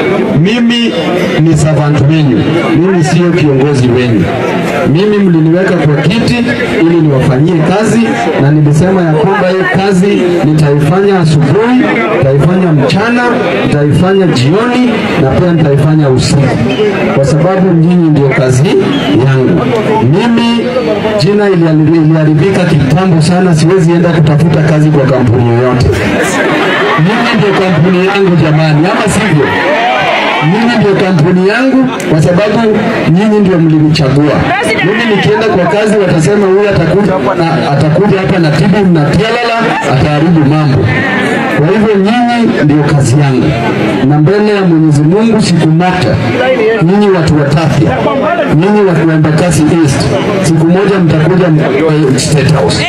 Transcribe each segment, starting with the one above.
mimi ni servant wenyu, mimi sio kiongozi wenyu. Mimi mliniweka kwa kiti ili niwafanyie kazi, na nilisema ya kwamba hiyo kazi nitaifanya asubuhi, nitaifanya mchana, nitaifanya jioni na pia nitaifanya usiku, kwa sababu nyinyi ndio kazi yangu. Mimi jina iliharibika iliharibika kitambo sana, siwezi enda kutafuta kazi kwa kampuni yoyote. Mimi ndio kampuni yangu jamani, ama sivyo? Mimi ndio kampuni yangu kwa sababu nyinyi ndio mlinichagua. Mimi nikienda kwa kazi watasema huyu atakuja na atakuja hapa na tibu na tialala ataharibu mambo. Kwa hivyo nyinyi ndio kazi yangu, na mbele ya Mwenyezi Mungu siku moja, nyinyi watu wa Tafya, nyinyi watu wa Embakasi East, siku moja mtakuja m- State House.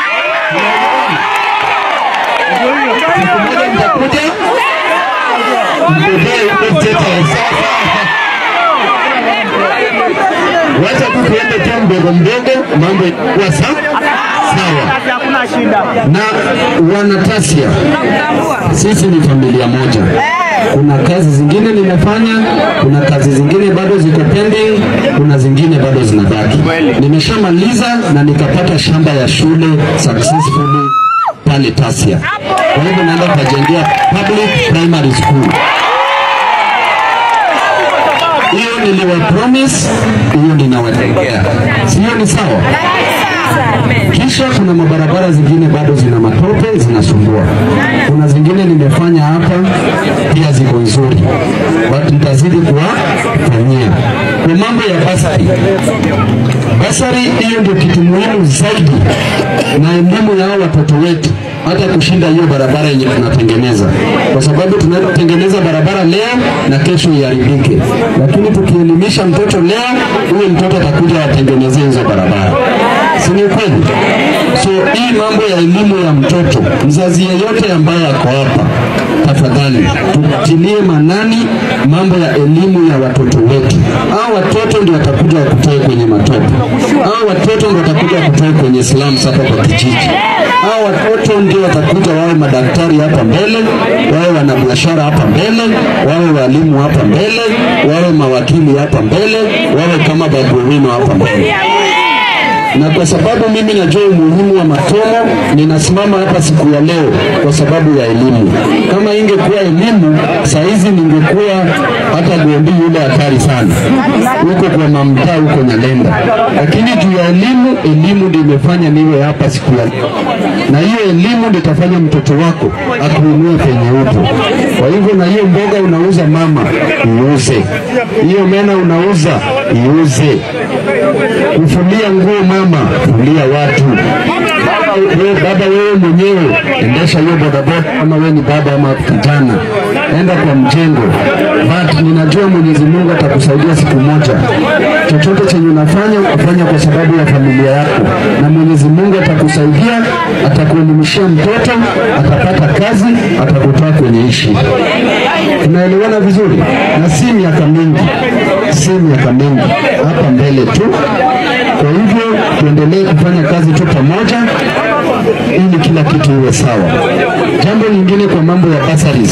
Siku moja mtakuja mgombee huko State House. Wacha tu tuende tu mdogo mdogo, mambo itakuwa sawa sawa. Hakuna shida. Na wanatasia, sisi ni familia moja. Kuna kazi zingine nimefanya, kuna kazi zingine bado ziko pending, kuna zingine bado zinabaki. Nimeshamaliza na nikapata shamba ya shule successfully pale Tasia. Kwa hivyo naenda kujengea public primary school. Hiyo niliwa promise, hiyo ninawatengea. Sio ni sawa? Kisha kuna mabarabara zingine bado zina matope zinasumbua. Kuna zingine nimefanya hapa pia ziko nzuri, but nitazidi kuwafanyia. Kwa mambo ya basari, basari hiyo ndio kitu muhimu zaidi, na elimu ya hao watoto wetu hata kushinda hiyo barabara yenye tunatengeneza, kwa sababu tunatengeneza barabara leo na kesho iharibike, lakini tukielimisha mtoto leo, huyo mtoto atakuja atengenezee hizo barabara, si ni kweli? So hii mambo ya elimu ya mtoto, mzazi yeyote ambaye ako hapa, tafadhali tutilie manani mambo ya elimu ya watoto wetu. Hao watoto ndio watakuja wakutoe kwenye matope, hao watoto ndio watakuja wakutoe kwenye slums hapa kwa kijiji, hao watoto ndio watakuja wawe madaktari hapa mbele, wawe wanabiashara hapa mbele, wawe walimu hapa mbele, wawe mawakili hapa mbele, wawe kama Babu Owino hapa mbele na kwa sababu mimi najua umuhimu wa masomo, ninasimama hapa siku ya leo kwa sababu ya elimu. Kama ingekuwa elimu, saa hizi ningekuwa hata Gondi yule hatari sana huko kwa mamtaa huko Nyalenda, lakini juu ya elimu, elimu ndio imefanya niwe hapa siku ya leo, na hiyo elimu ndio itafanya mtoto wako akuinue penye upo. Kwa hivyo, na hiyo mboga unauza mama, iuze. Hiyo mena unauza, iuze kufulia nguo mama, fulia watu. Baba wewe, baba wewe mwenyewe endesha hiyo bodaboda, kama wewe ni baba ama kijana, enda kwa mjengo. But ninajua Mwenyezi Mungu atakusaidia siku moja. Chochote chenye unafanya ufanya kwa sababu ya familia yako, na Mwenyezi Mungu atakusaidia, atakuelimishia mtoto, atapata kazi, atakutoa kwenye hii shida. Tunaelewana vizuri, na si miaka mingi, si miaka mingi, hapa mbele tu. Kwa hivyo tuendelee kufanya kazi tu pamoja ili kila kitu iwe sawa. Jambo lingine kwa mambo ya bursaries,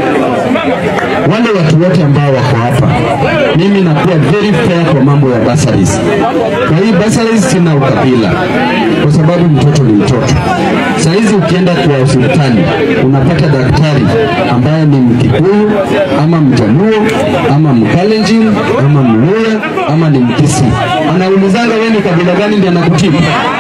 wale watu wote ambao wako hapa, mimi nakuwa very fair kwa mambo ya bursaries. Kwa hii bursaries sina ukabila, kwa sababu mtoto ni mtoto. Saa hizi ukienda kwa hospitali unapata daktari ambaye ni Mkikuyu ama Mjaluo ama Mkalenjin ama Mluya ama ni Mkisi, anaulizanga wewe ni kabila gani ndiye anakutibu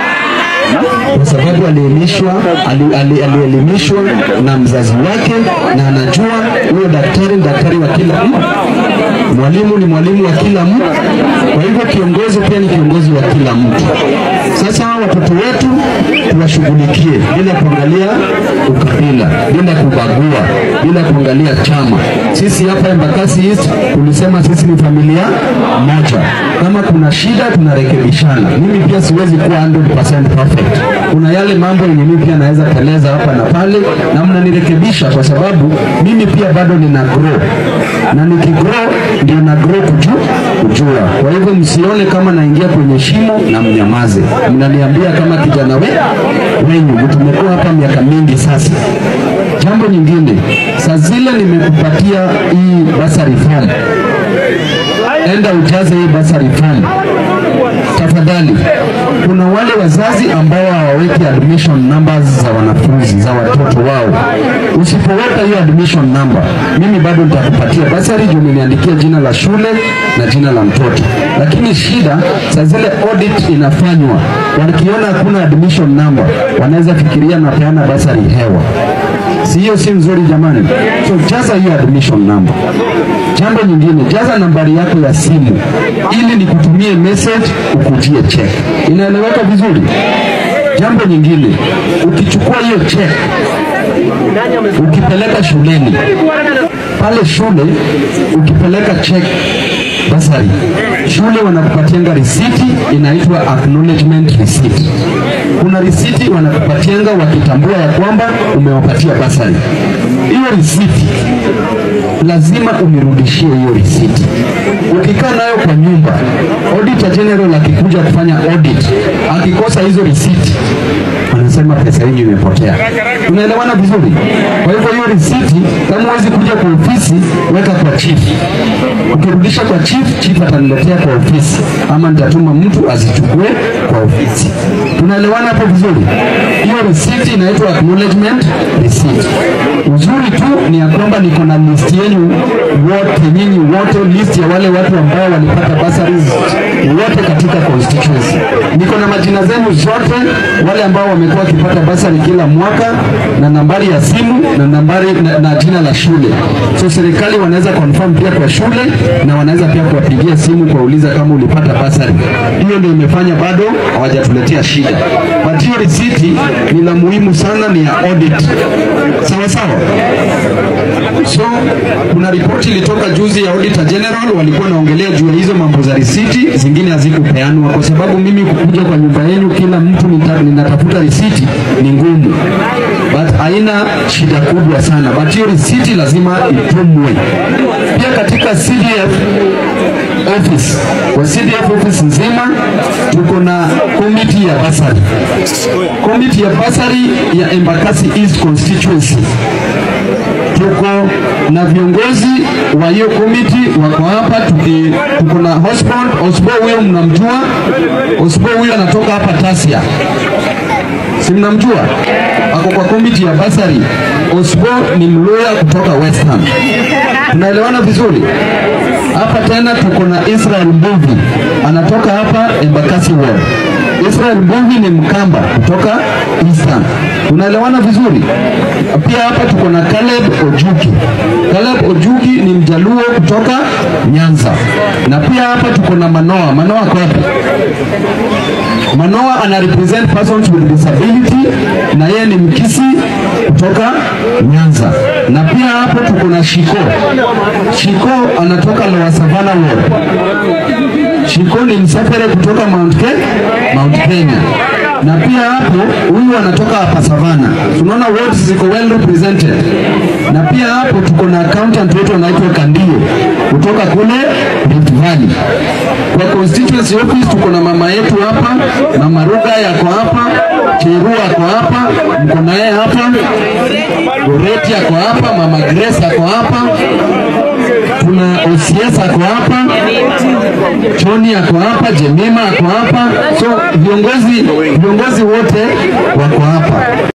kwa sababu alielimishwa ali- ali- alielimishwa na mzazi wake na anajua huyo daktari ni daktari wa kila mtu, mwalimu ni mwalimu wa kila mtu. Kwa hivyo kiongozi pia ni kiongozi wa kila mtu. Sasa hawa watoto wetu tuwashughulikie bila kuangalia ukabila, bila kubagua, bila kuangalia chama. Sisi hapa Embakasi East tulisema sisi ni familia moja. Kama kuna shida tunarekebishana. Mimi pia siwezi kuwa 100% perfect. Kuna yale mambo yenye mimi pia naweza teleza hapa na pale, na mnanirekebisha kwa sababu mimi pia bado nina grow, na nikigrow ndio na grow kujua, kujua mnajua. Kwa hivyo msione kama naingia kwenye shimo na mnyamaze, mnaniambia kama kijana we wenyu, tumekuwa hapa miaka mingi sasa. Jambo nyingine, saa zile nimekupatia hii basari form, enda ujaze hii basari form tafadhali. Kuna wale wazazi ambao hawaweki admission numbers za wanafunzi za watoto wao. Usipoweka hiyo admission number, mimi bado nitakupatia basari juu niliandikia jina la shule na jina la mtoto, lakini shida saa zile audit inafanywa, wakiona hakuna admission number, wanaweza fikiria napeana basari hewa. Si hiyo si nzuri jamani? So jaza hiyo admission number. Jambo nyingine, jaza nambari yako ya simu ili nikutumie message ukujie check. Inaeleweka vizuri? Jambo nyingine, ukichukua hiyo check ukipeleka shuleni, pale shule ukipeleka check basari, shule wanakupatianga risiti inaitwa acknowledgement receipt. Kuna risiti wanakupatianga wakitambua ya kwamba umewapatia basari. Hiyo risiti lazima unirudishie hiyo risiti. Ukikaa nayo kwa nyumba, auditor general akikuja kufanya audit, akikosa hizo risiti anasema pesa hii imepotea. Tunaelewana vizuri? Kwa hivyo hiyo risiti, kama huwezi kuja kwa ofisi, weka kwa chief. Ukirudisha kwa chief, chief ataniletea kwa ofisi, ama nitatuma mtu azichukue kwa ofisi. Tunaelewana hapo vizuri? Hiyo risiti inaitwa acknowledgement receipt. Uzuri tu ni ya kwamba niko na list yenu wote, nyinyi wote, list ya wale watu ambao walipata bursaries wote katika constituency. Niko na majina zenu zote, wale ambao wamekuwa wakipata basari kila mwaka na nambari ya simu na nambari na, na jina la shule. So serikali wanaweza confirm pia kwa shule na wanaweza pia kuwapigia simu kuwauliza kama ulipata basari. Hiyo ndio imefanya bado hawajatuletea shida, but hiyo risiti ni la muhimu sana, ni ya audit. Sawa sawa. So kuna ripoti ilitoka juzi ya Auditor General, walikuwa naongelea juu ya hizo mambo za risiti, zingine hazikupeanwa kwa sababu mimi kukuja kwa nyumba yenu kila mtu nita, ninatafuta risiti ni ngumu, but haina shida kubwa sana, but hiyo risiti lazima itumwe. Pia katika CDF office, kwa CDF office nzima tuko na committee ya basari, committee ya basari ya Embakasi East constituency tuko na viongozi wa hiyo komiti wako hapa, tuki tuko na Osborn Osbo, huyo mnamjua Osbo, huyo anatoka hapa Tasia, si mnamjua? Ako kwa komiti ya basari. Osbo ni mluya kutoka Western. Tunaelewana vizuri? Hapa tena tuko na Israel Mbuvi anatoka hapa Embakasi Ward. Israel Mbuvi ni Mkamba kutoka Eastern. Tunaelewana vizuri? Pia hapa tuko na Caleb Ojuki. Caleb Ojuki ni Mjaluo kutoka Nyanza. Na pia hapa tuko na Manoa. Manoa kwa wapi? Manoa ana represent persons with disability na yeye ni Mkisi kutoka Nyanza. Na pia hapo tuko na Shiko. Shiko anatoka Lower Savannah Ward. Shiko ni msafiri kutoka Mount Kenya, Mount Kenya. Na pia hapo huyu anatoka hapa Savana. Tunaona wards ziko well represented. Na pia hapo tuko na accountant wetu anaitwa Kandio kutoka kule Rift Valley. Kwa constituency office tuko na mama yetu hapa, mama Ruga yako hapa, Cheru ako hapa, mko naye hapa, Goreti ako hapa, mama Grace ako hapa, tuna OCS ako hapa, Choni ako hapa, Jemima ako hapa, so viongozi viongozi wote wako hapa.